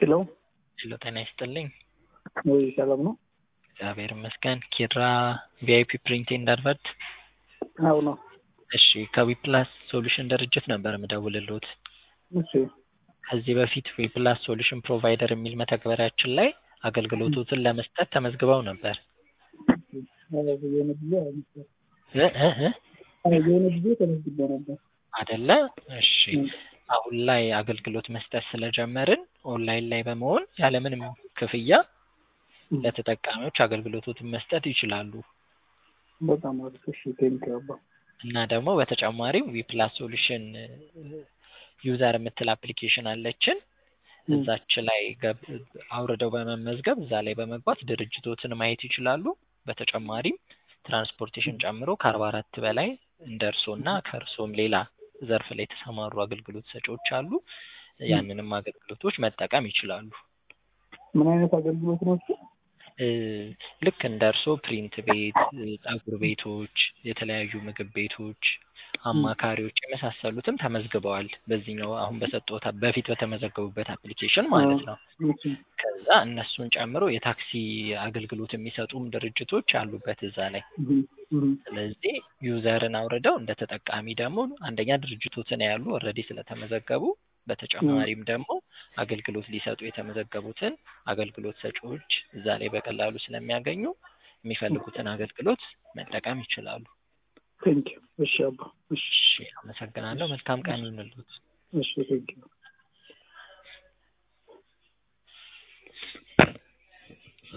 ሄሎ ሄሎ ጤና ይስጥልኝ። ወይ ሰላም ነው? እግዚአብሔር ይመስገን። ኪራ ቪአይፒ ፕሪንት ኤንድ አድቨርት። አዎ ነው። እሺ ከዊፕላስ ሶሉሽን ድርጅት ነበር የምደውልልዎት። እሺ ከዚህ በፊት ዊፕላስ ሶሉሽን ፕሮቫይደር የሚል መተግበሪያችን ላይ አገልግሎቶትን ለመስጠት ተመዝግበው ነበር የሆነ ጊዜ እ እ እ የሆነ ጊዜ ተመዝግቤ ነበር። አደለ? እሺ አሁን ላይ አገልግሎት መስጠት ስለጀመርን ኦንላይን ላይ በመሆን ያለምንም ክፍያ ለተጠቃሚዎች አገልግሎቶትን መስጠት ይችላሉ። በጣም አሪፍ። እሺ ቴንኪው አባ። እና ደግሞ በተጨማሪም ዊፕላስ ሶሉሽን ዩዘር የምትል አፕሊኬሽን አለችን። እዛች ላይ ገብ አውርደው በመመዝገብ እዛ ላይ በመግባት ድርጅቶትን ማየት ይችላሉ። በተጨማሪም ትራንስፖርቴሽን ጨምሮ ከአርባ አራት በላይ እንደ እርስዎና ከእርስዎም ሌላ ዘርፍ ላይ የተሰማሩ አገልግሎት ሰጪዎች አሉ። ያንንም አገልግሎቶች መጠቀም ይችላሉ። ምን አይነት አገልግሎት ነው እሱ? እ ልክ እንደ እርስዎ ፕሪንት ቤት፣ ፀጉር ቤቶች፣ የተለያዩ ምግብ ቤቶች፣ አማካሪዎች የመሳሰሉትም ተመዝግበዋል። በዚህኛው አሁን በሰጠሁት በፊት በተመዘገቡበት አፕሊኬሽን ማለት ነው። እሺ ከዛ እነሱን ጨምሮ የታክሲ አገልግሎት የሚሰጡም ድርጅቶች አሉበት እዛ ላይ። እህ እህ ስለዚህ ዩዘርን አውርደው እንደ ተጠቃሚ ደግሞ አንደኛ ድርጅቶትን ያሉ ኦልሬዲ ስለተመዘገቡ በተጨማሪም ደግሞ አገልግሎት ሊሰጡ የተመዘገቡትን አገልግሎት ሰጪዎች እዛ ላይ በቀላሉ ስለሚያገኙ የሚፈልጉትን አገልግሎት መጠቀም ይችላሉ። ቴንኪው። እሺ አባ። እሺ እሺ፣ አመሰግናለሁ። መልካም ቀን ይሁንልዎት። እሺ ቴንኪው።